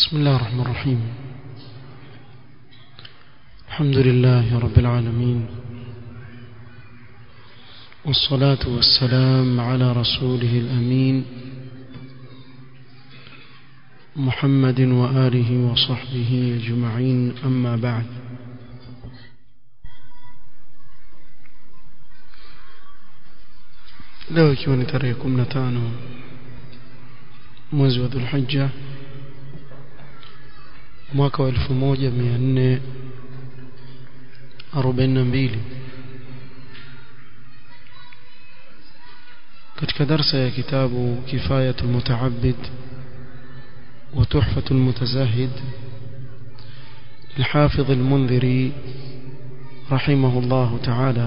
بسم الله الرحمن الرحيم الحمد لله رب العالمين والصلاة والسلام على رسوله الأمين محمد وآله وصحبه أجمعين أما بعد leo ikiwa ni tarehe 15 mwezi wa Dhulhijja mwaka wa 1442 katika darsa ya kitabu kifayatul mutaabbid wa tuhfatul mutazahid الحافظ المنذري رحمه الله تعالى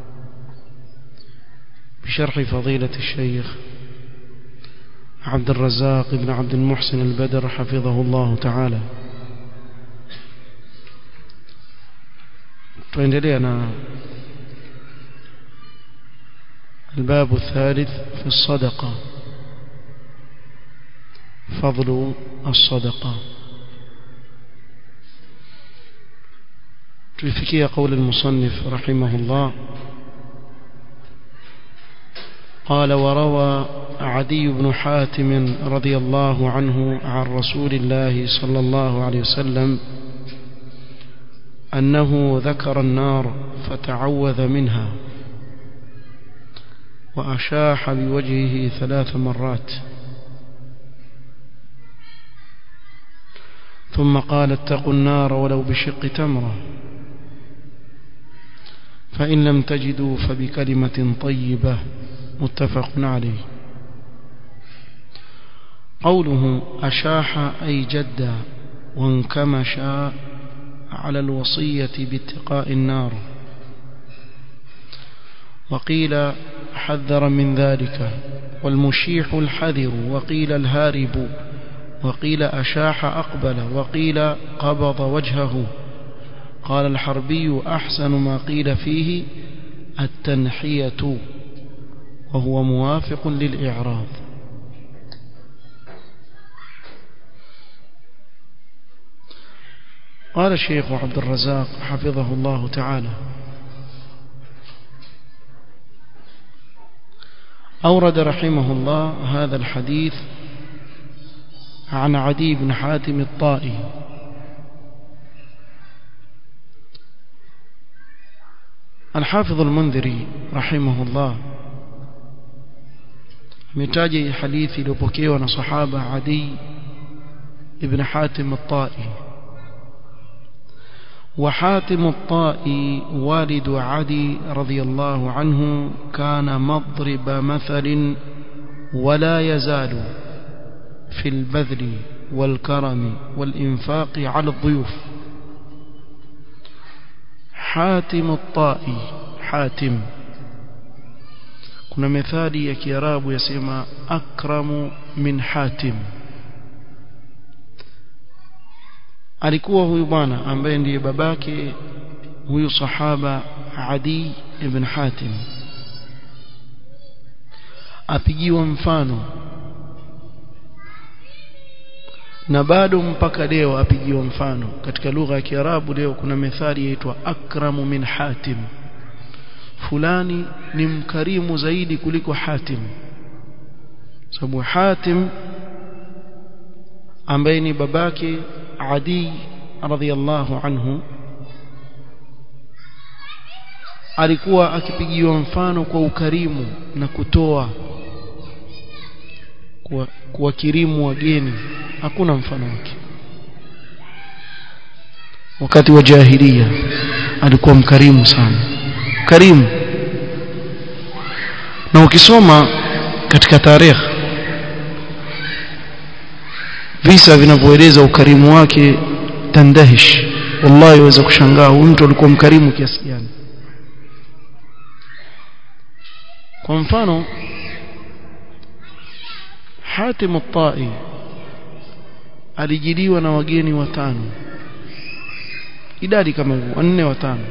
بشرح فضيلة الشيخ عبد الرزاق بن عبد المحسن البدر حفظه الله تعالى تندلينا الباب الثالث في الصدقة فضل الصدقة تفكي قول المصنف رحمه الله قال وروى عدي بن حاتم رضي الله عنه عن رسول الله صلى الله عليه وسلم أنه ذكر النار فتعوذ منها وأشاح بوجهه ثلاث مرات ثم قال اتقوا النار ولو بشق تمرة فإن لم تجدوا فبكلمة طيبة متفق عليه قوله أشاح أي جد وانكمش على الوصية باتقاء النار وقيل حذر من ذلك والمشيح الحذر وقيل الهارب وقيل أشاح أقبل وقيل قبض وجهه قال الحربي أحسن ما قيل فيه التنحية وهو موافق للإعراض قال الشيخ عبد الرزاق حفظه الله تعالى أورد رحمه الله هذا الحديث عن عدي بن حاتم الطائي الحافظ المنذري رحمه الله ametaja hadithi iliyopokewa na sahaba Adi ibn Hatim at-Tai wa Hatim at-Tai walid Adi radiyallahu anhu kana madrib mathal ولا يزال في البذل والكرم والإنفاق على الضيوف حاتم الطائي حاتم kuna methali ya kiarabu yasema akramu min hatim alikuwa huyu bwana ambaye ndiye babake huyu sahaba adi ibn hatim apigiwa mfano na bado mpaka leo apigiwa mfano katika lugha ya kiarabu leo kuna methali yaitwa akramu min hatim fulani ni mkarimu zaidi kuliko Hatim sababu Hatim ambaye ni babake Adi radhiallahu anhu alikuwa akipigiwa mfano kwa ukarimu na kutoa kuwakirimu wageni hakuna mfano wake wakati wa jahilia alikuwa mkarimu sana karimu na ukisoma katika tarehe visa vinavyoeleza ukarimu wake tandahish wallahi waweza kushangaa huyu mtu alikuwa mkarimu kiasi gani kwa mfano Hatim at-Tai alijiliwa na wageni watano idadi kama hivyo wanne watano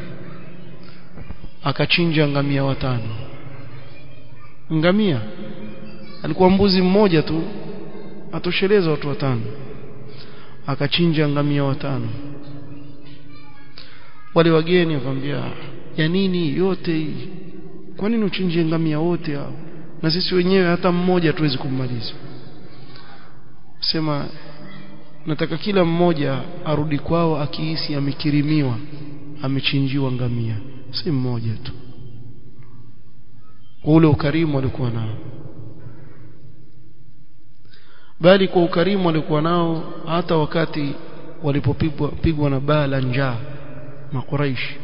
akachinja ngamia watano ngamia alikuwa mbuzi mmoja tu atosheleza watu watano akachinja ngamia watano wale wageni wakamwambia ya nini yote hii kwa nini uchinje ngamia wote hao na sisi wenyewe hata mmoja tuwezi kummaliza sema nataka kila mmoja arudi kwao akihisi amekirimiwa amechinjiwa ngamia si mmoja tu kwa ule ukarimu alikuwa nao bali kwa ukarimu alikuwa nao hata wakati walipopigwa pigwa na baa la njaa makuraishi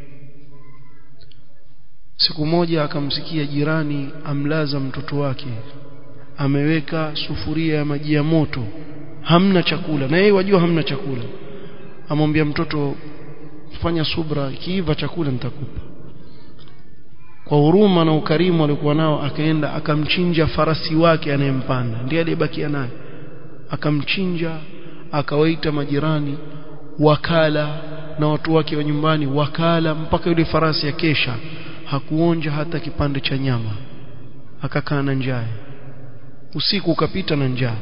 siku moja akamsikia jirani amlaza mtoto wake ameweka sufuria ya maji ya moto hamna chakula na yeye wajua hamna chakula amwambia mtoto fanya subra kiiva chakula nitakupa kwa huruma na ukarimu alikuwa nao akaenda akamchinja farasi wake anayempanda ndiye aliyebakia naye akamchinja akawaita majirani wakala na watu wake wa nyumbani wakala mpaka yule farasi ya kesha hakuonja hata kipande cha nyama akakaa na njaa usiku ukapita na njaa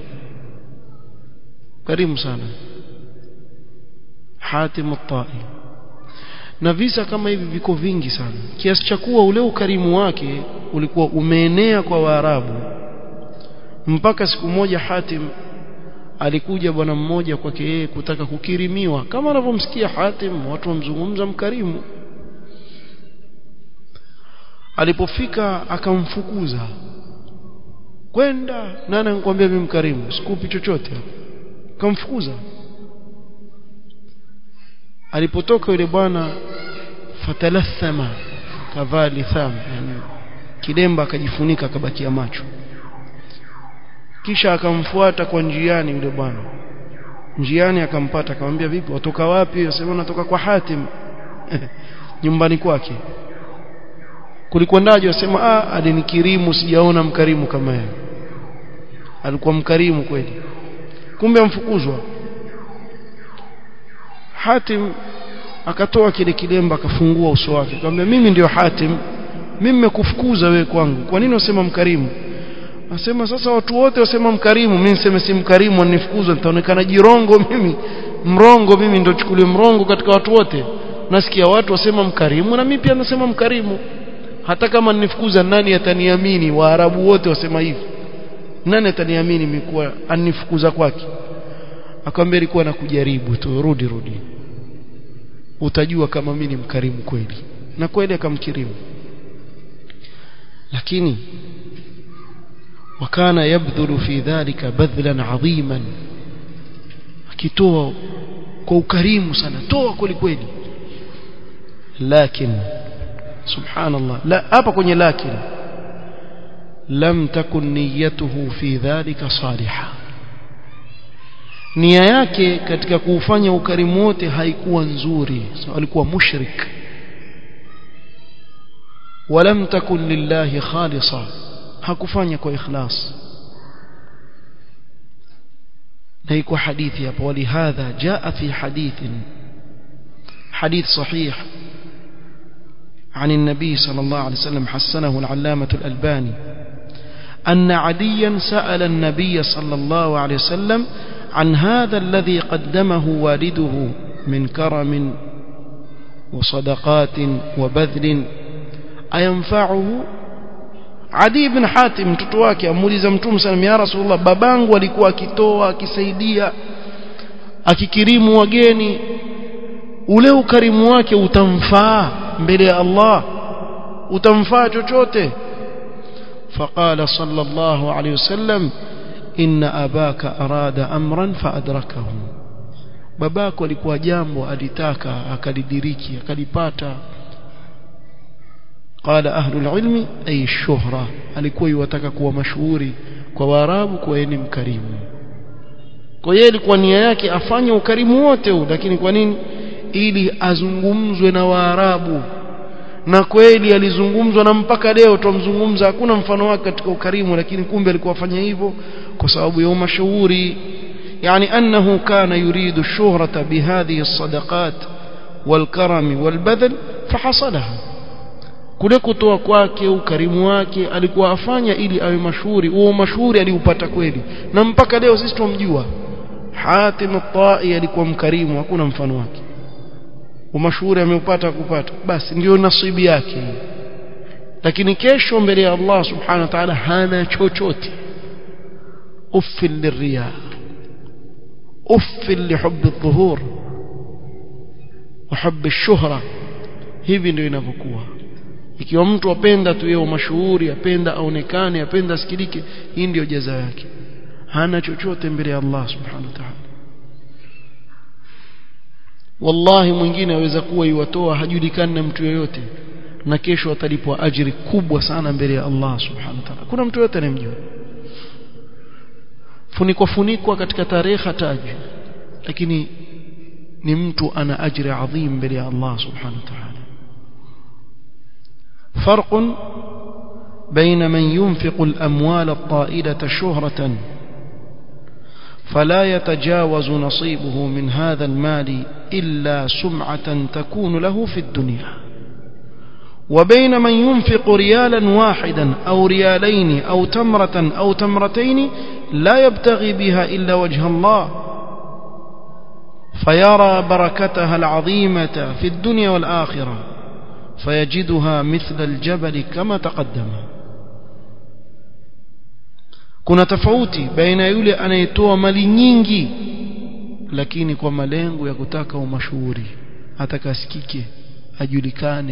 karimu sana Hatim at-Tai na visa kama hivi viko vingi sana kiasi cha kuwa ule ukarimu wake ulikuwa umeenea kwa Waarabu mpaka siku moja Hatim alikuja bwana mmoja kwake yeye kutaka kukirimiwa kama anavyomsikia Hatim watu wamzungumza mkarimu alipofika akamfukuza kwenda nani anakuambia mimi mkarimu sikupi chochote akamfukuza alipotoka yule bwana fatalathama kavaa litham yani kilemba akajifunika akabakia macho kisha akamfuata kwa njiani yule bwana njiani akampata akamwambia vipi watoka wapi asema natoka kwa Hatim nyumbani kwake kulikwendaje wasema ah alinikirimu sijaona mkarimu kama yeye alikuwa mkarimu kweli kumbe amfukuzwa Hatim akatoa kile kilemba akafungua uso wake akamwambia mimi ndio Hatim mimi nimekufukuza wewe kwangu kwa nini unasema mkarimu Nasema sasa watu wote wasema mkarimu mimi niseme si mkarimu anifukuza nitaonekana jirongo mimi mrongo mimi ndio chukulie mrongo katika watu wote nasikia watu wasema mkarimu na mimi pia nasema mkarimu hata kama nifukuza nani ataniamini waarabu wote wasema hivi nani ataniamini mikuwa anifukuza kwake akamwambia ilikuwa na kujaribu tu rudi rudi utajua kama mimi ni mkarimu kweli na kweli akamkirimu lakini وكان يبذل في ذلك بذلا عظيما akitoa kwa ukarimu sana toa kweli kweli lakini subhanallah la hapa kwenye lakin lam takun niyatuhu fi dhalika salihah nia yake katika kuufanya ukarimu wote haikuwa nzuri so, alikuwa mushrik ولم تكن لله خالصا hakufanya kwa ikhlas na iko hadithi hapo walihadha jaa fi hadithin hadith sahih عن النبي صلى الله عليه وسلم حسنه العلامة الألباني أن عليا سأل النبي صلى الله عليه وسلم عن هذا الذي قدمه والده من كرم وصدقات وبذل أينفعه Adi ibn Hatim mtoto wake amuuliza Mtume sana ya Rasulullah babangu alikuwa akitoa akisaidia akikirimu wageni ule ukarimu wake utamfaa mbele ya Allah utamfaa chochote فقال صلى الله عليه وسلم إن أباك أراد أمرا فأدركه babako alikuwa jambo alitaka akalidiriki akalipata قال أهل العلم أي الشهرة alikuwa yataka kuwa mashuhuri kwa waarabu kwa yeye mkarimu kwa hiyo ilikuwa nia yake afanye ukarimu wote huu lakini kwa nini ili azungumzwe na waarabu na kweli alizungumzwa na mpaka leo tumzungumza hakuna mfano wake katika ukarimu lakini kumbe alikuwa afanya hivyo kwa sababu ya mashuhuri يعني أنه كان يريد الشهرة بهذه الصدقات والكرم والبذل فحصلها kule kutoa kwake ukarimu wake alikuwa afanya ili awe mashuhuri huo mashuhuri aliupata kweli na mpaka leo sisi tumjua Hatim at-Tai alikuwa mkarimu hakuna mfano wake umashuhuri ameupata kupata basi ndio nasibi yake lakini kesho mbele ya Allah subhanahu wa ta'ala hana chochote uffil lirriya uffil lihubb adh-dhuhur wa hubb ash-shuhra hivi ndio inavyokuwa ikiwa mtu apenda tu yeye mashuhuri apenda aonekane apenda asikilike hii ndio jaza yake hana chochote mbele ya Allah subhanahu wa ta'ala wallahi mwingine aweza kuwa iwatoa hajulikani na mtu yoyote na kesho atalipwa ajiri kubwa sana mbele ya Allah subhanahu wa ta'ala kuna mtu yote anayemjua funikwa funikwa katika tarehe hataji lakini ni mtu ana ajri adhim mbele ya Allah subhanahu wa ta'ala فرق بين من ينفق الأموال الطائلة شهرة فلا يتجاوز نصيبه من هذا المال إلا سمعة تكون له في الدنيا وبين من ينفق ريالا واحدا أو ريالين أو تمرة أو تمرتين لا يبتغي بها إلا وجه الله فيرى بركتها العظيمة في الدنيا والآخرة فيجدها مثل الجبل كما تقدم kuna tofauti baina yule anayetoa mali nyingi lakini kwa malengo ya kutaka umashuhuri atakasikike ajulikane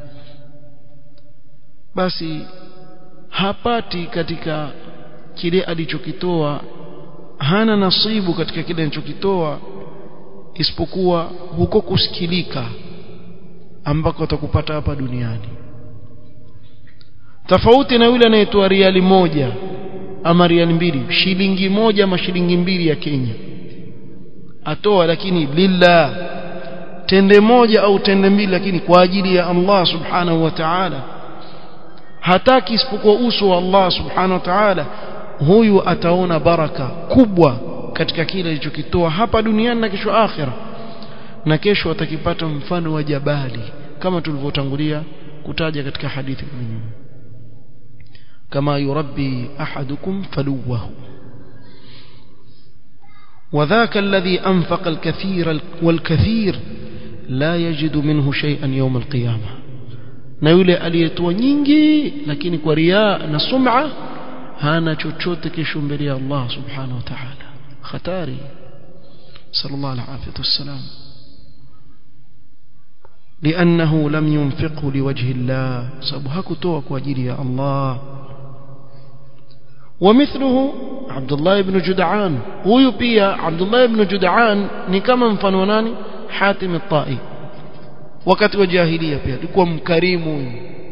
basi hapati katika kile alichokitoa hana nasibu katika kile alichokitoa isipokuwa huko kusikilika ambako atakupata hapa duniani tofauti na yule anayetoa riali moja ama riali mbili shilingi moja ama shilingi mbili ya Kenya atoa lakini lillah tende moja au tende mbili lakini kwa ajili ya Allah subhanahu wa ta'ala hataki isipokuwa uso wa Allah subhanahu wa ta'ala huyu ataona baraka kubwa katika kile alichokitoa hapa duniani na kesho akhira na kesho atakipata mfano wa jabali kama tulivyotangulia kutaja katika hadithi nyingine kama yurabbi ahadukum faluwahu وذاك الذي أنفق الكثير والكثير لا يجد منه شيئا يوم القيامة na yule aliyetoa nyingi lakini kwa riaa na sum'a hana chochote kesho mbele ya Allah subhanahu wa ta'ala hatari sallallahu alaihi wasallam لأنه لم ينفقه لوجه الله سبحانه كتوى كواجيل يا الله ومثله عبد الله بن جدعان huyu pia Abdullah ibn Jud'an ni kama mfano nani Hatim at-Tai wakati wa jahiliya pia alikuwa mkarimu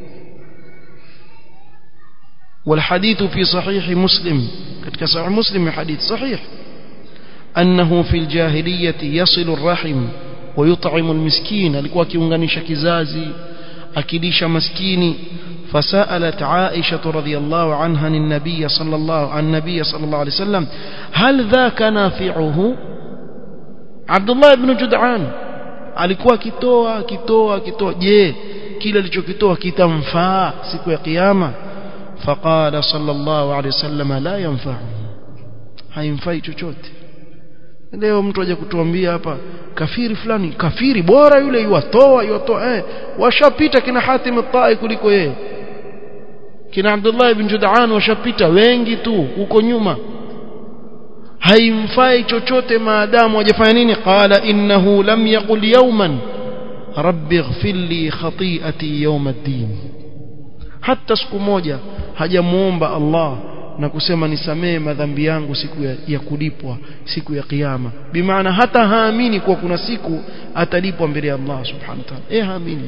والحديث في صحيح مسلم ketika sahih muslim hadith sahih annahu fi al-jahiliyyah yasilu ar-rahim ويطعم المسكين alikuwa akiunganisha kizazi akilisha maskini فسألت عائشة رضي الله عنها النبي صلى الله عن النبي صلى الله عليه وسلم هل ذاك نافعه عبد الله بن جدعان alikuwa akitoa akitoa akitoa je kile alichokitoa kitamfaa siku ya kiyama faqala sallallahu alayhi wasallam la yanfa'u haimfai chochote leo mtu aje kutuambia hapa kafiri fulani kafiri bora yule yuwatoa yuwatoa eh washapita kina Hatim at-Tai kuliko yeye kina Abdullah ibn Jud'an washapita wengi tu huko nyuma haimfai chochote maadamu hajafanya nini qala innahu lam yaqul yawman rabbi ighfir li khati'ati yawm ad-din hata siku moja hajamuomba Allah na kusema nisamee madhambi yangu siku ya, ya kulipwa siku ya kiyama bimaana hata haamini kuwa kuna siku atalipwa mbele ya Allah subhanahu wa ta'ala eh haamini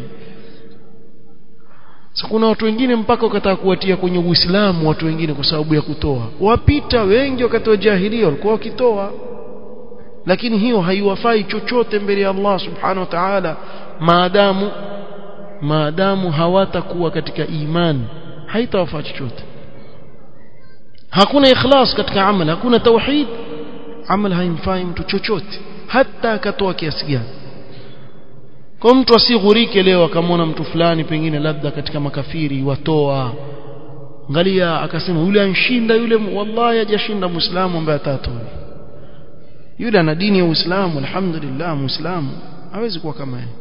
so, kuna watu wengine mpaka wakataka kuwatia kwenye Uislamu watu wengine kwa sababu ya kutoa wapita wengi wakati wa jahilia walikuwa wakitoa lakini hiyo haiwafai chochote mbele ya Allah subhanahu wa ta'ala maadamu maadamu hawatakuwa katika imani haitawafaa chochote hakuna ikhlas katika amal hakuna tauhid amal haimfai mtu chochote hata akatoa kiasi gani kwa mtu asighurike leo akamwona mtu fulani pengine labda katika makafiri watoa angalia akasema yule anshinda yule wallahi hajashinda muislamu ambaye atatoa yule ana dini ya Uislamu alhamdulillah muislamu hawezi kuwa kama yeye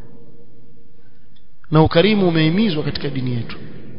na ukarimu umehimizwa katika dini yetu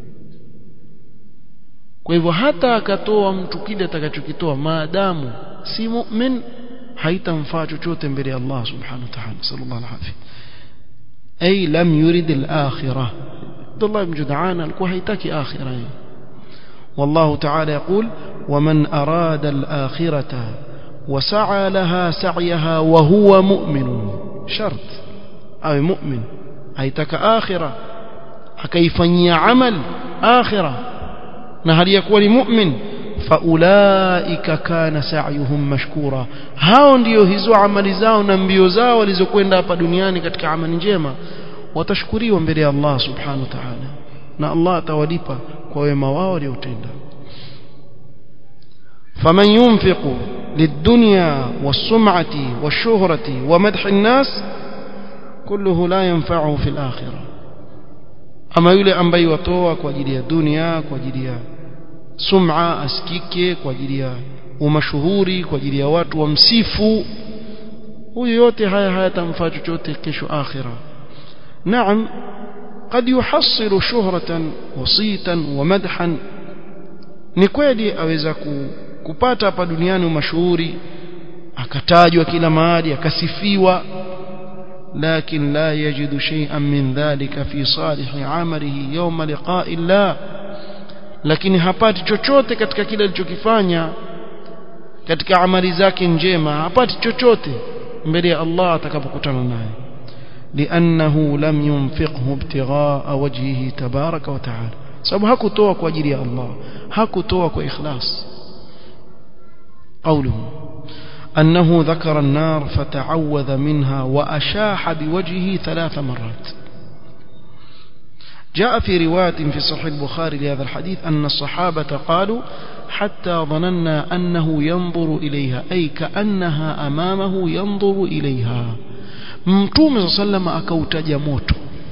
kwa hivyo hata akatoa mtu kile atakachokitoa maadamu si mu'min haitamfaa chochote mbele ya Allah subhanahu wa ta'ala sallallahu alaihi ay lam yurid al-akhirah Abdullah ibn Jud'an alikuwa haitaki akhirah والله تعالى يقول ومن أراد الآخرة وسعى لها سعيها وهو مؤمن شرط أو مؤمن هيتك آخرة أكيفني عمل آخرة نهل يكون مؤمن faulaika kana sa'yuhum mashkura hao ndio hizo amali zao na mbio zao walizokwenda hapa duniani katika amali njema watashukuriwa mbele ya Allah subhanahu wa ta'ala na Allah atawalipa kwa wema wao waliotenda faman yunfiqu للدنيا والسمعة والشهرة ومدح الناس كله لا ينفعه في الآخرة أما يولي أنبي يوتوى كواجدية الدنيا كواجدية sum'a asikike kwa ajili ya umashuhuri kwa ajili ya watu wamsifu huyu yote haya hayatamfaa chochote kesho akhira naam قد يحصل شهرة وصيتا ومدحا ni kweli aweza kupata hapa duniani mashuhuri akatajwa kila mahali akasifiwa لكن لا يجد شيئا من ذلك في صالح عمله يوم لقاء الله lakini hapati chochote katika kile alichokifanya katika amali zake njema hapati chochote mbele ya Allah atakapokutana naye لانه لم ينفقه ابتغاء وجهه تبارك وتعالى sababu hakutoa kwa ajili ya Allah hakutoa kwa ikhlas قوله أنه ذكر النار فتعوذ منها وأشاح بوجهه ثلاث مرات جاء في رواية في صحيح البخاري لهذا الحديث أن الصحابة قالوا حتى ظننا أنه ينظر إليها أي كأنها أمامه ينظر إليها mtume saa salama akautaja moto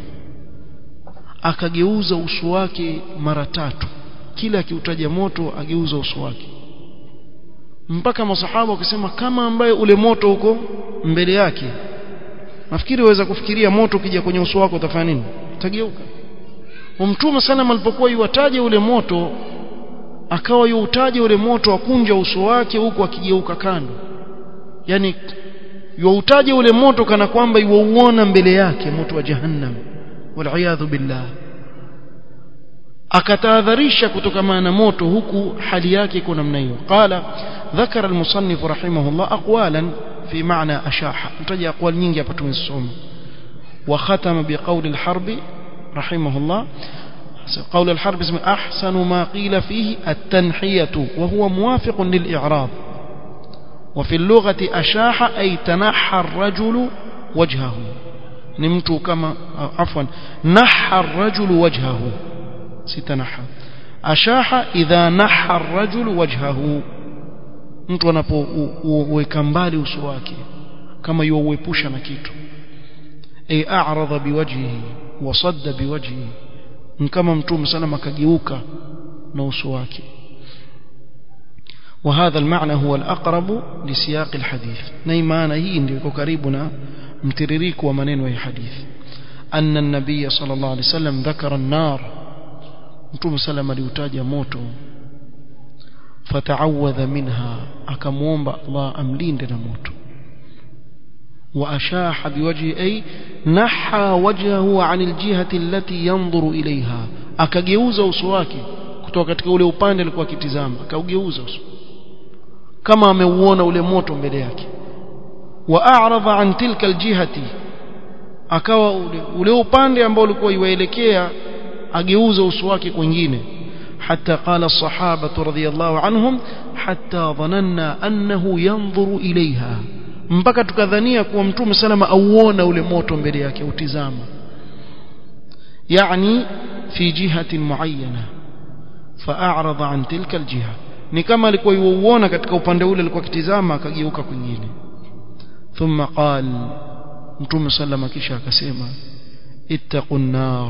akageuza uso wake mara tatu kila akiutaja moto ageuza uso wake mpaka masahaba wakisema kama ambaye ule moto uko mbele yake nafikiri waweza kufikiria moto ukija kwenye uso wako utafanya nini utageuka mtume sallam alipokuwa yuwataja ule moto akawa yuutaja ule moto akunja uso wake huku akigeuka kando yani yuutaja ule moto kana kwamba yuuona mbele yake moto wa jahannam waliyadhu billah akatahadharisha kutokana na moto huku hali yake iko namna hiyo qala ذكر المصنف رحمه الله أقوالا في معنى أشاحة نتجي أقوال nyingi hapa tumesoma وختم بقول الحرب رحمه الله قول الحرب اسمه أحسن ما قيل فيه التنحية وهو موافق للإعراب وفي اللغة أشاح أي تنحى الرجل وجهه نمت كما عفوا نحى الرجل وجهه ستنحى أشاح إذا نحى الرجل وجهه mtu anapoweka mbali uso wake kama yuuepusha na kitu ay a'rada biwajhihi wa sadda biwajhihi kama mtume sana akageuka na uso wake وهذا المعنى هو الأقرب لسياق الحديث نيمانا هي ndio iko karibu na mtiririko wa maneno ya hadithi أن النبي صلى الله عليه وسلم ذكر النار mtume sallam aliutaja moto fata'awadha minha akamuomba Allah amlinde na moto وأشاح بوجهه أي نحى وجهه عن الجهة التي ينظر إليها akageuza uso wake kutoka katika ule upande alikuwa akitizama akaugeuza uso kama ameuona ule moto mbele yake wa a'rada an tilka aljihati akawa ule, ule upande ambao ulikuwa iwaelekea ageuza uso wake kwingine حتى قال الصحابة رضي الله عنهم حتى ظننا أنه ينظر إليها mpaka tukadhania kuwa mtume salama auona ule moto mbele yake utizama yani fi jihatin muayyana fa'arada an tilka aljiha ni kama alikuwa yuuona katika upande ule alikuwa kitizama akageuka kwingine thumma qal mtume salama kisha akasema ittaqun nar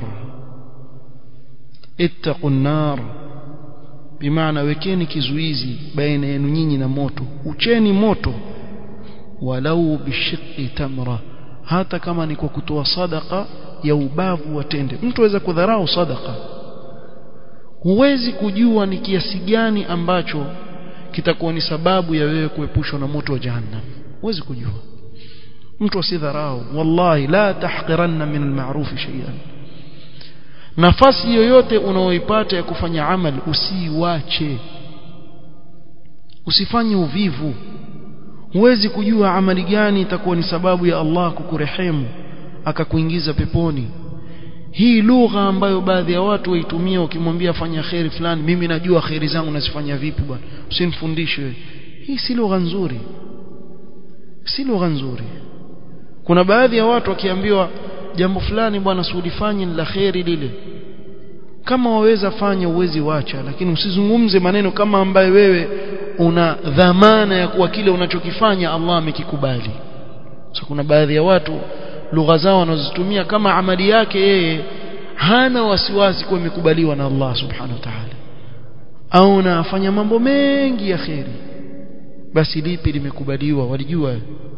ittaqun nar bimaana wekeni kizuizi baina yenu nyinyi na moto ucheni moto walau bishiqi tamra hata kama ni kwa kutoa sadaka ya ubavu wa tende mtu aweza kudharau sadaka huwezi kujua ni kiasi gani ambacho kitakuwa ni sababu ya wewe kuepushwa na moto wa jahannam huwezi kujua mtu asidharau wallahi la tahqiranna min almaruf shay'an nafasi yoyote unaoipata ya kufanya amali usiiwache usifanye uvivu huwezi kujua amali gani itakuwa ni sababu ya Allah kukurehemu akakuingiza peponi hii lugha ambayo baadhi ya watu waitumia ukimwambia fanya khairi fulani mimi najua khairi zangu nazifanya vipi bwana usinifundishe hii si lugha nzuri si lugha nzuri kuna baadhi ya watu wakiambiwa jambo fulani bwana siulifanye la khairi lile kama waweza fanya uwezi wacha lakini usizungumze maneno kama ambaye wewe una dhamana ya kuwa kile unachokifanya Allah amekikubali so kuna baadhi ya watu lugha zao wanazozitumia kama amali yake yeye hana wasiwasi kuwa imekubaliwa na Allah subhanahu wa ta'ala au nafanya mambo mengi ya kheri basi lipi limekubaliwa walijua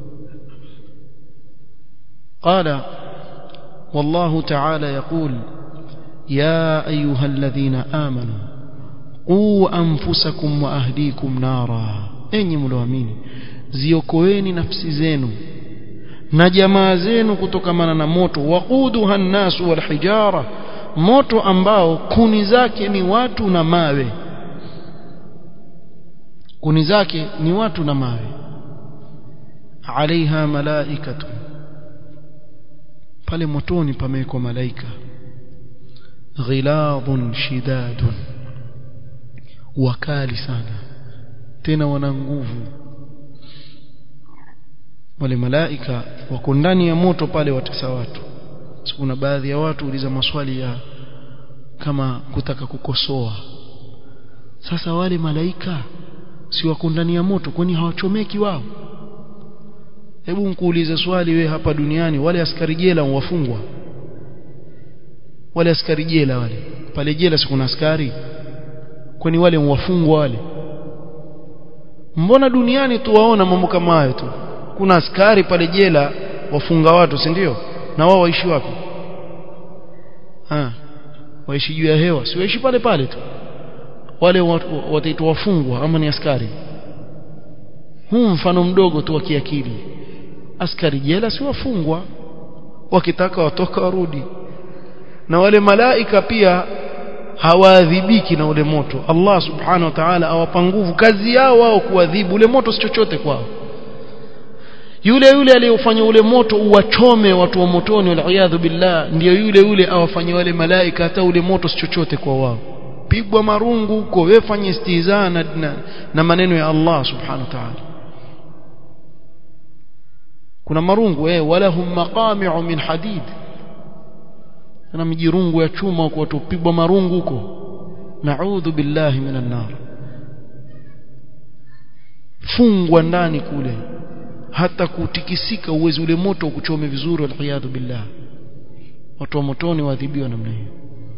قال والله تعالى يقول يا أيها الذين آمنوا قوا أنفسكم وأهليكم نارا أني ملوامين ziokoeni nafsi zenu na jamaa zenu kutokamana na moto waquduha nnasu walhijara moto ambao kuni zake ni watu na mawe kuni zake ni watu na mawe alaiha malaikatu pale motoni pamewekwa malaika ghiladhun shidadun wakali sana tena wana nguvu wale malaika wako ndani ya moto pale watesa watu kuna baadhi ya watu uliza maswali ya kama kutaka kukosoa sasa wale malaika si wako ndani ya moto kwani hawachomeki wao hebu nkuulize swali we hapa duniani wale askari jela wafungwa wale askari jela wale pale jela si kuna askari kwani wale wafungwa wale mbona duniani tuwaona mambo kama hayo tu kuna askari pale jela wafunga watu si ndio na wao waishi wapi ah waishi juu ya hewa si waishi pale pale tu wale wataitwa wafungwa ama ni askari huu mfano mdogo tu wa kiakili askari jela si wafungwa wakitaka watoka warudi na wale malaika pia hawaadhibiki na ule moto Allah subhanahu wa ta'ala awapa nguvu kazi yao wao kuadhibu ule moto si chochote kwao yule yule aliyofanya ule moto uwachome watu wa motoni wal billah ndiyo yule yule awafanye wale malaika hata ule moto si chochote kwa wao pigwa marungu huko wewe fanye istihza na, na, na maneno ya Allah subhanahu wa ta'ala kuna marungu eh walahum maqami'u min hadid kuna mijirungu ya chuma huko watu pigwa marungu huko naudhu billahi minan nar fungwa ndani kule hata kutikisika uwezi ule moto ukuchome vizuri waliyadhu billah watu wa motoni waadhibiwa namna hiyo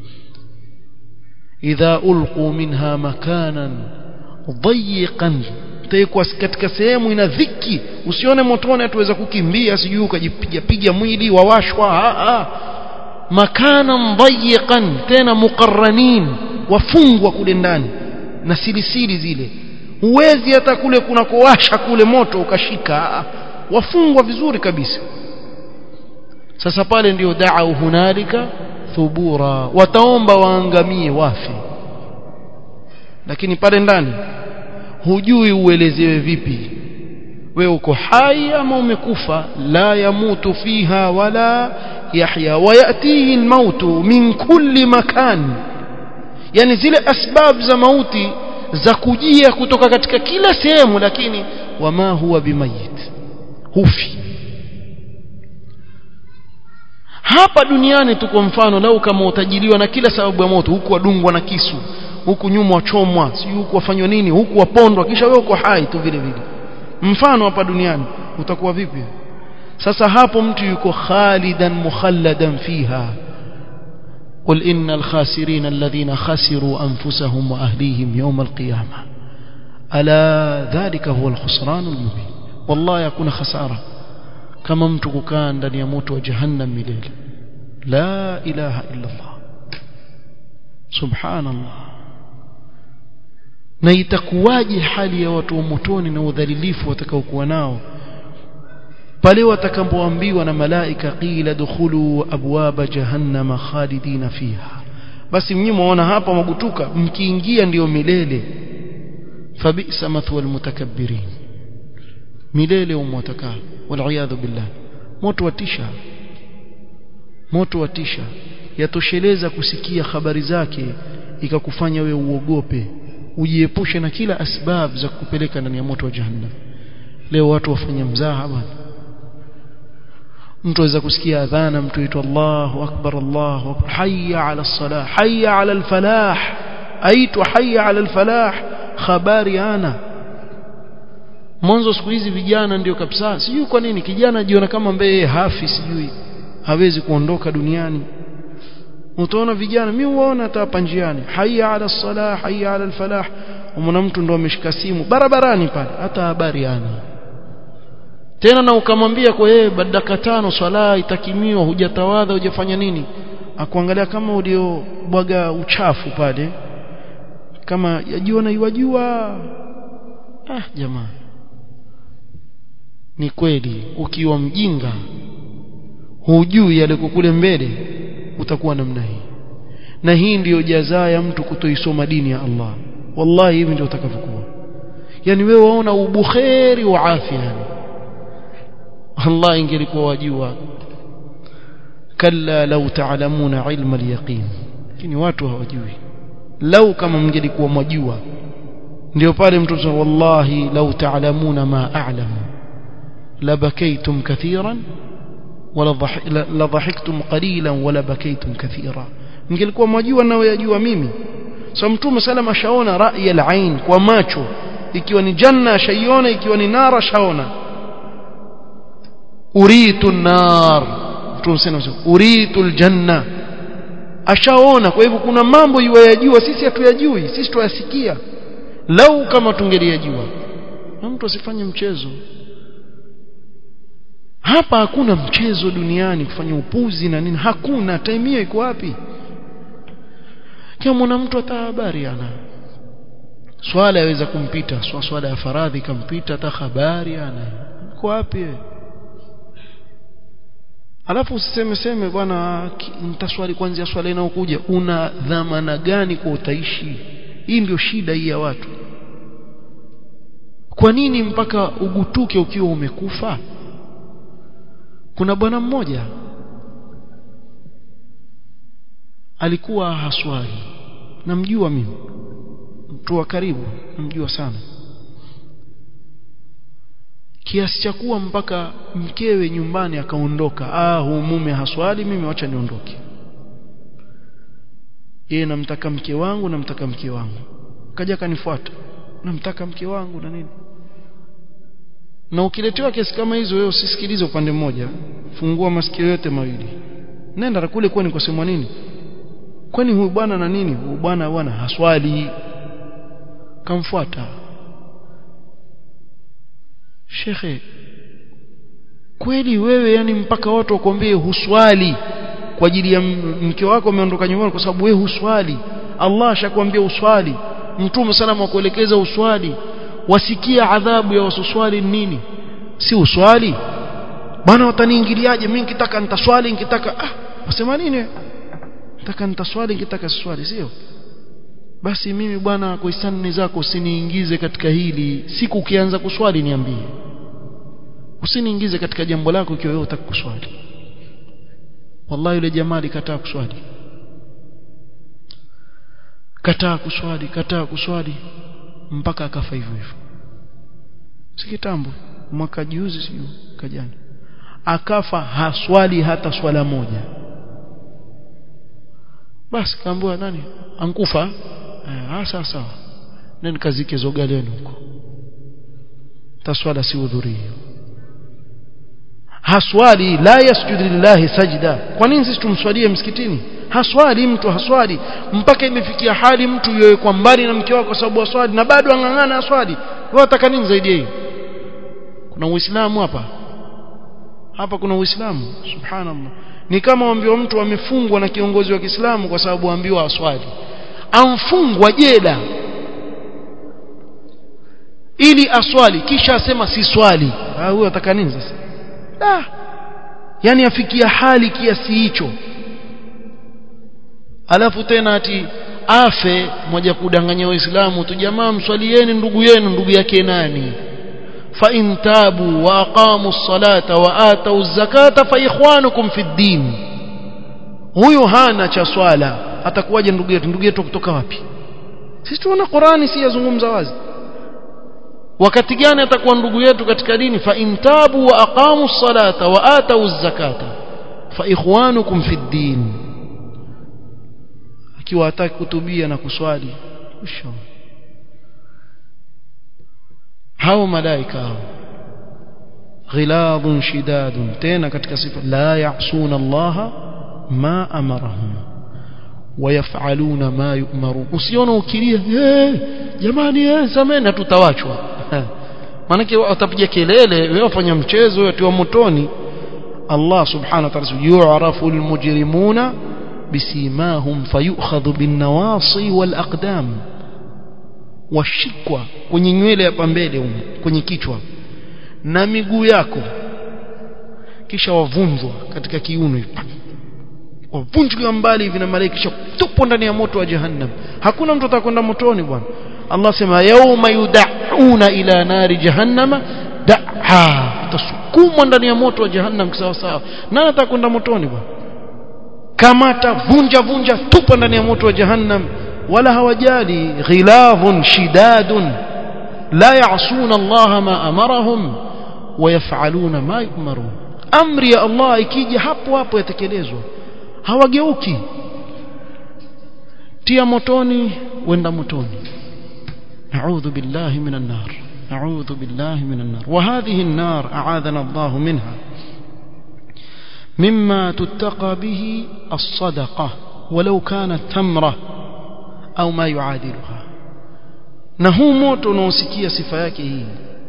idha ulqu minha makanan dayiqan utaikuwa katika sehemu ina dhiki usione motoni hatuweza kukimbia sijui ukajipiga piga mwili wawashwa a a makanan dayiqan tena muqarranin wafungwa kule ndani na silisili zile huwezi hata kule kunakowasha kule moto ukashika wafungwa vizuri kabisa sasa pale ndio da'u hunalika thubura wataomba waangamie wafe lakini pale ndani hujui uelezewe vipi wewe uko hai ama umekufa la yamutu fiha wala yahya wayatihi almautu min kulli makan yani zile asbab za mauti za kujia kutoka katika kila sehemu lakini wama huwa bimayit hufi hapa duniani tuko mfano lau kama utajiliwa na kila sababu ya moto huku wadungwa na kisu huku nyuma wachomwa si huku wafanywa nini huku wapondwa kisha wewe uko hai tu vile vile mfano hapa duniani utakuwa vipi sasa hapo mtu yuko khalidan mukhalladan fiha قل إن الخاسرين الذين خسروا أنفسهم وأهليهم يوم القيامة ألا ذلك هو الخسران المبين wallahi hakuna hasara kama mtu kukaa ndani ya moto wa jahannam milele la ilaha illa Allah subhanallah na itakuwaje hali ya watu wa motoni na udhalilifu watakaokuwa nao pale watakapoambiwa na malaika qila dukhulu abwaba jahannama khalidina fiha basi mnyi muona hapa magutuka mkiingia ndiyo milele fabisa mathwa almutakabbirin milele umwataka wal billah moto watisha moto watisha yatosheleza kusikia habari zake ikakufanya we uogope ujiepushe na kila asbab za kupeleka ndani ya moto wa jahannam leo watu wafanya mzaha bwana mtu aweza kusikia adhana mtu aitwa Allahu akbar Allahu akbar hayya ala salah hayya ala alfalah aitwa hayya ala alfalah habari ana mwanzo siku hizi vijana ndio kabisa sijui kwa nini kijana jiona kama mbeye hafi sijui hawezi kuondoka duniani utaona vijana mimi huona hata hapa njiani hayya ala salah hayya ala alfalah umona mtu ndo ameshika simu barabarani pale hata habari ana tena na ukamwambia kwa yeye dakika tano swala itakimiwa hujatawadha hujafanya nini akuangalia kama uliobwaga uchafu pale kama yajiona iwajua ah jamaa ni kweli ukiwa mjinga hujui yale kule mbele utakuwa namna hii na hii ndiyo jazaa ya mtu kutoisoma dini ya Allah wallahi hivi ndio utakavyokuwa yani wewe waona ubukheri wa afya yani Allah ingelikuwa wajua kalla law ta'lamuna ilma al-yaqin lakini watu hawajui lau kama mngelikuwa mwajua ndio pale mtu wallahi law ta'lamuna ma a'lamu labakaytum kathiran wala la dhahiktum qalilan wala bakaytum kathira mngelikuwa mwajua nao yajua mimi so mtume salama shaona rai al-ain kwa macho ikiwa ni janna shaiona ikiwa ni nara shaona uritu nar mtume sana uritu aljanna ashaona kwa hivyo kuna mambo yuwayajua sisi hatuyajui sisi tuyasikia lau kama tungeliyajua na mtu asifanye mchezo hapa hakuna mchezo duniani kufanya upuzi na nini hakuna time hiyo iko wapi kama mtu hata habari ana swala yaweza kumpita swala ya faradhi kampita hata habari ana iko wapi alafu usiseme seme bwana nitaswali kwanza swala inayokuja una dhamana gani kwa utaishi hii ndio shida hii ya watu kwa nini mpaka ugutuke ukiwa umekufa kuna bwana mmoja alikuwa haswali namjua mimi mtu wa karibu namjua sana kiasi cha kuwa mpaka mkewe nyumbani akaondoka ah huu mume haswali mimi wacha niondoke yeye namtaka mke wangu namtaka mke wangu kaja kanifuata namtaka mke wangu na nini na ukiletewa kesi kama hizo wewe usisikilize upande mmoja fungua masikio yote mawili nenda kule kwani kusemwa nini kwani huyu bwana na nini huyu bwana bwana haswali kamfuata shekhe kweli wewe yani mpaka watu wakwambie huswali kwa ajili ya mke wako ameondoka nyumbani kwa sababu wewe huswali Allah ashakwambia uswali mtume sana akuelekeza uswali wasikia adhabu ya wasuswali nini si uswali bwana wataniingiliaje mimi nikitaka nitaswali nikitaka ah wasema nini nataka nitaswali nikitaka siswali sio basi mimi bwana kwa hisani zako usiniingize katika hili siku ukianza kuswali niambie usiniingize katika jambo lako ikiwa wewe utaka kuswali wallahi yule jamaa alikataa kuswali kataa kuswali kataa kuswali mpaka akafa hivyo hivyo si kitambo mwaka juzi sio kajana akafa haswali hata swala moja basi kaambiwa nani ankufa eh sawa sawa nani kazike zogaleni huko taswala si udhurio haswali la yasjudu lillahi sajda kwa nini sisi tumswalie msikitini haswali mtu haswali mpaka imefikia hali mtu yoye kwa mbali na mke wake kwa sababu aswali na bado angangana aswali wewe unataka nini zaidi hiyo kuna uislamu hapa hapa kuna uislamu subhanallah ni kama waambiwa mtu amefungwa na kiongozi wa Kiislamu kwa sababu ambiwa aswali amfungwa jela ili aswali kisha asema si swali ah huyo ataka nini sasa ah yani afikia hali kiasi hicho alafu tena ati afe moja kudanganya waislamu tu jamaa mswalieni ndugu yenu ndugu yake nani fa in tabu wa aqamu ssalata wa atau zakata fa ikhwanukum fi ddin huyo hana cha swala atakuwaje ndugu yetu ndugu yetu kutoka wapi sisi tuona Qurani si yazungumza wazi wakati gani atakuwa ndugu yetu katika dini fa in tabu wa aqamu ssalata wa atau zakata fa ikhwanukum fi ddin akiwa hataki kutubia na kuswali usho hao malaika hao ghiladun shidadun tena katika sifa la ya'suna Allah ma amarahum wayafaluna ma yu'maru usiona ukilia hey, jamani eh sameni tutawachwa manake watapiga kelele wewe wafanya mchezo wewe tiwa motoni Allah subhanahu wa ta'ala yu'rafu almujrimuna bisimahum fayukhadhu bin-nawasi wal-aqdam washikwa kwenye nywele hapa mbele huko kwenye kichwa na miguu yako kisha wavunjwa katika kiuno wavunjwa mbali hivi na malaika kisha tupo ndani ya moto wa jahannam hakuna mtu atakwenda motoni bwana Allah sema yauma yud'una ila nari jahannama da'a tasukumwa ndani ya moto wa jahannam sawa sawa nani atakwenda motoni bwana kamata vunja vunja tupa ndani ya moto wa jahannam wala hawajali ghilazun shidadun la ya'suna Allah ma amarahum wayafaluna ma yu'marun amri ya Allah ikija hapo hapo yatekelezwa hawageuki tia motoni wenda motoni na'udhu billahi minan nar na'udhu billahi minan nar wa hadhihi an-nar a'adana Allah minha مما تتقى به الصدقة ولو كانت تمرة أو ما يعادلها na huu moto unaosikia sifa yake hii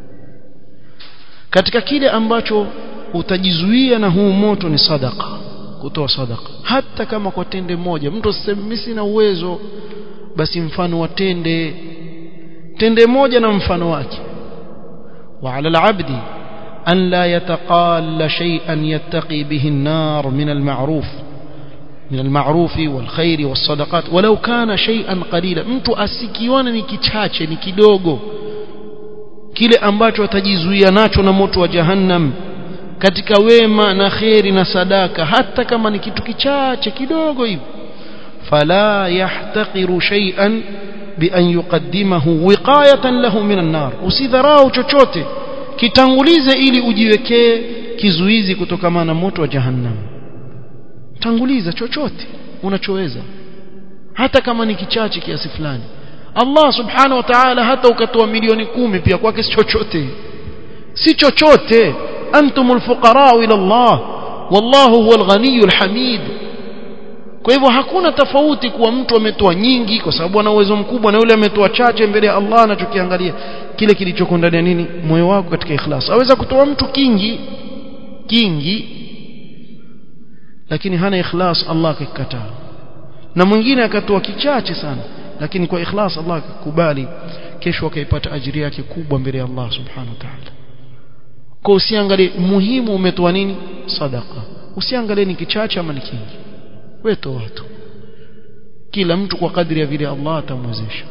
katika kile ambacho utajizuia na huu moto ni sadaka kutoa sadaka hata kama kwa tende moja mtu aseme mimi sina uwezo basi mfano wa tende tende moja na mfano wake wa ala al-abdi أن لا يتقال شيئا يتقي به النار من المعروف من المعروف والخير والصدقات ولو كان شيئا قليلا mtu asikione ni kichache ni kidogo kile ambacho atajizuia nacho na moto wa jahannam katika wema na kheri na sadaka hata kama ni kitu kichache kidogo hivi fala yahtaqiru shay'an bi an yuqaddimahu wiqayatan lahu min an-nar usidharau chochote kitangulize ili ujiwekee kizuizi kutokana na moto wa jahannam tanguliza chochote unachoweza hata kama ni kichache kiasi fulani Allah subhanahu wa ta'ala hata ukatoa milioni kumi pia kwake si chochote si chochote antumul fuqara ila Allah wallahu huwal ghaniyul hamid kwa hivyo hakuna tofauti kuwa mtu ametoa nyingi kwa sababu ana uwezo mkubwa na yule ametoa chache mbele ya Allah anachokiangalia kile kilichoko ndani ya nini moyo wako katika ikhlas aweza kutoa mtu kingi kingi lakini hana ikhlas Allah akikataa na mwingine akatoa kichache sana lakini kwa ikhlas Allah akakubali kesho akaipata ajiri yake kubwa mbele ya Allah subhanahu wa ta'ala kwa usiangalie muhimu umetoa nini sadaka usiangalie ni kichache ama ni kingi wewe toa tu kila mtu kwa kadri ya vile Allah atamwezesha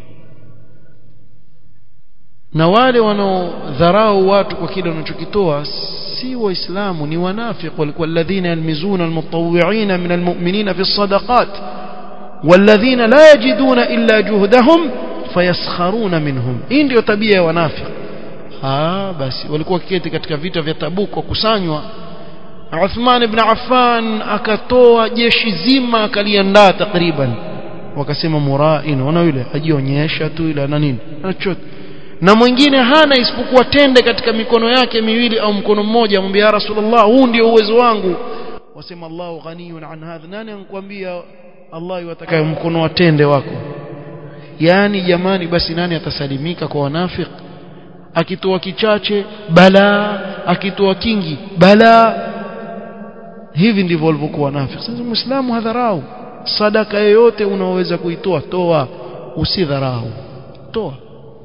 na wale wanaodharau watu kwa kile wanachokitoa si waislamu ni wanafiq walikuwa alladhina yalmizuna almutawwi'ina min almu'minina fi sadaqat walladhina la yajiduna illa juhdahum fayaskharuna minhum hii ndio tabia ya wanafiq ah basi walikuwa kiketi katika vita vya Tabuk wakusanywa Uthman ibn Affan akatoa jeshi zima akaliandaa takriban wakasema murain wana yule ajionyesha tu ila na nini anachote na mwingine hana isipokuwa tende katika mikono yake miwili au mkono mmoja amwambia ya rasulullah huu ndio uwezo wangu wasema Allahu ghaniyun an hadha nani anakuambia Allah yatakaye mkono wa tende wako yani jamani basi nani atasalimika kwa wanafiki akitoa kichache balaa akitoa kingi balaa hivi ndivyo walivyokuwa nafiki sasa muislamu hadharau sadaka yoyote unaoweza kuitoa toa usidharau toa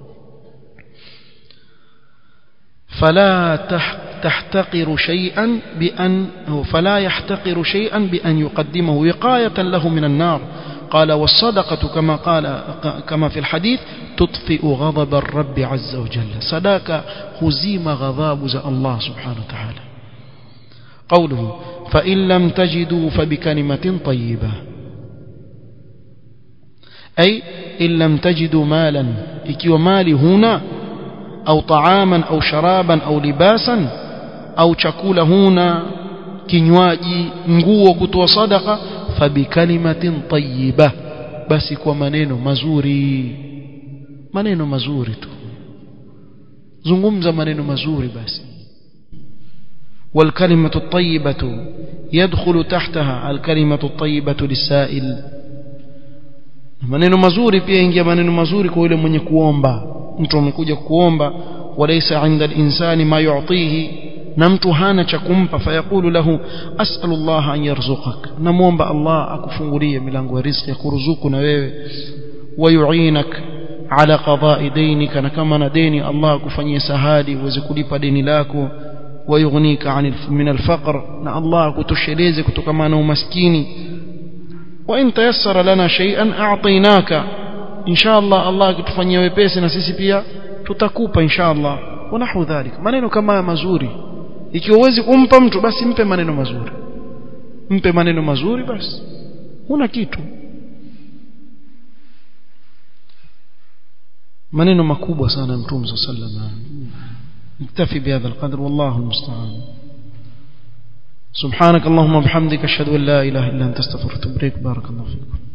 فلا تحتقر شيئا بأن فلا يحتقر شيئا بأن يقدمه وقاية له من النار قال والصدقة كما قال كما في الحديث تطفئ غضب الرب عز وجل صدقة هزيم غضاب الله سبحانه وتعالى قوله فإن لم تجدوا فبكلمة طيبة أي إن لم تجدوا مالا إكيو مالي هنا أو طعاما أو شرابا أو لباسا أو chakula huna kinywaji nguo kutoa sadaka fabikalimatin tayyiba basi kwa maneno mazuri maneno mazuri tu zungumza maneno mazuri basi والكلمة الطيبة يدخل تحتها الكلمة الطيبة للسائل maneno mazuri pia ingia maneno mazuri kwa yule mwenye kuomba mtu amekuja kuomba walaysa 'inda al-insani ma yu'tihi na mtu hana cha kumpa fayaqulu lahu as'alu Allah an yarzuqak namuomba Allah akufungulie milango ya riziki kuruzuku na wewe wayu'inak ala qada'i daynika na kama na deni Allah akufanyie sahali uweze kulipa deni lako wayughnika 'anil min al-faqr na Allah akutosheleze kutokana na umaskini wa in tayassara lana shay'an a'tainaka inshallah Allah akitufanyia wepesi na sisi pia tutakupa inshallah wanahu dhalik maneno kama mazuri ikiwa uwezi kumpa mtu basi mpe maneno mazuri mpe maneno mazuri basi huna kitu maneno makubwa sana mtume sallallahu alaihi wasallam نكتفي بهذا القدر والله المستعان سبحانك اللهم وبحمدك اشهد ان لا اله الا انت استغفرك واتوب اليك بارك الله فيكم